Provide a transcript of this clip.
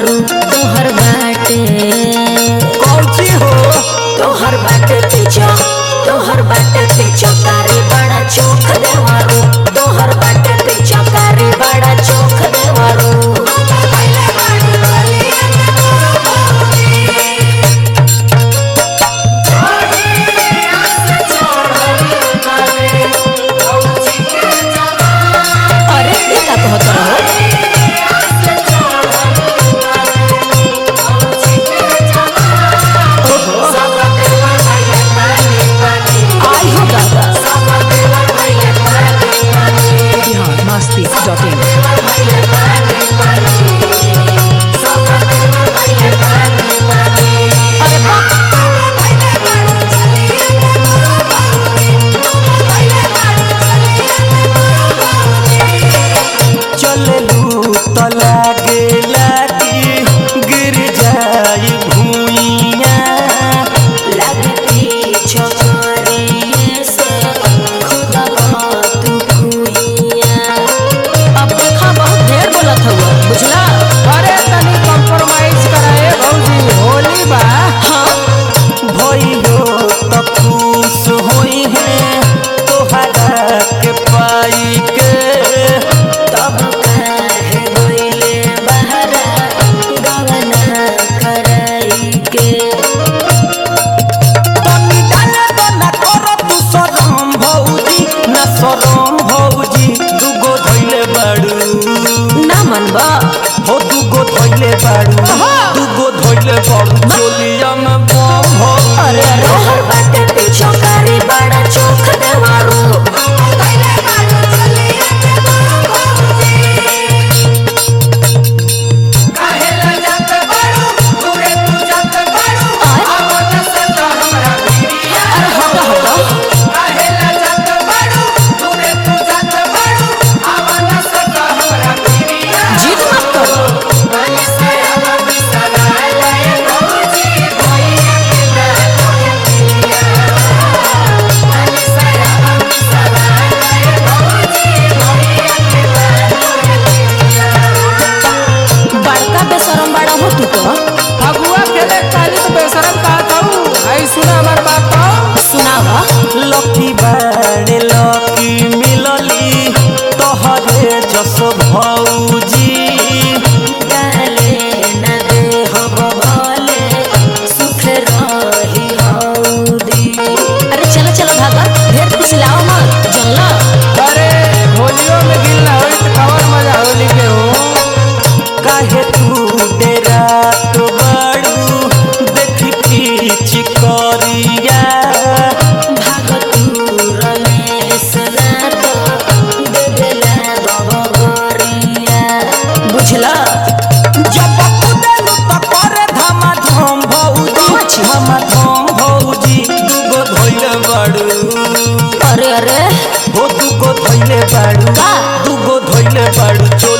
देवारू तोहर बाटे कौची हो तोहर बाटे पीछा तोहर बाटे पीछा कारी बड़ा चौक देवारू तोहर बाटे पीछा कारी बड़ा चौक देवारू अरे ये का कहत रहो आई हो दादा बिहार मस्ती डॉट इन अरे बाप चललू त लागे लागी गिर जाई भूइया लगती छोकरी से खुदा तू भूइया अब देखा बहुत ढेर बोलत हुआ बुझला अरे तनी कॉम्प्रोमाइज कराए भौजी होली बा हाँ भइयो त खुश होई है तोहरा के पाई के तब कहे गइले बहरा गवना कराई के तनी डाले तो ना कर तू शरम भौजी ना शरम भौजी दुगो धइले बाड़ू ना मनबा हो दुगो धइले बाड़ू दुगो धइले बाड़ू चोलिया में बम हो अरे रोहर बाटे पीछो कारी बड़ा चौक देवारू अरे हटो हटो जीत मत करो बड़का बेशरम बड़ा हो तू तो फगुआ खेले काली तो बेशरम का कहू आई सुना हमार बात तो सुनावा लकी बाड़े लकी मिलली तोहरे जस भौजी गाले न दे हो भले सुख रही हौदी अरे चलो चलो भागा ढेर पिछलाओ मत जनला अरे होलियो में गिल ना होई तो कवर मजा होली के हो काहे तू डेरात बाड़ू देखी पीछ करिया भागतू रमेश नातो देवेला गबगरिया बुझला जब कुदेलू त करे धमा धम भौजी अच्छा। धमा धम भौजी दुगो धइले बाड़ू अरे अरे हो दुगो धइले बाड़ू का? दुगो धइले बाड़ू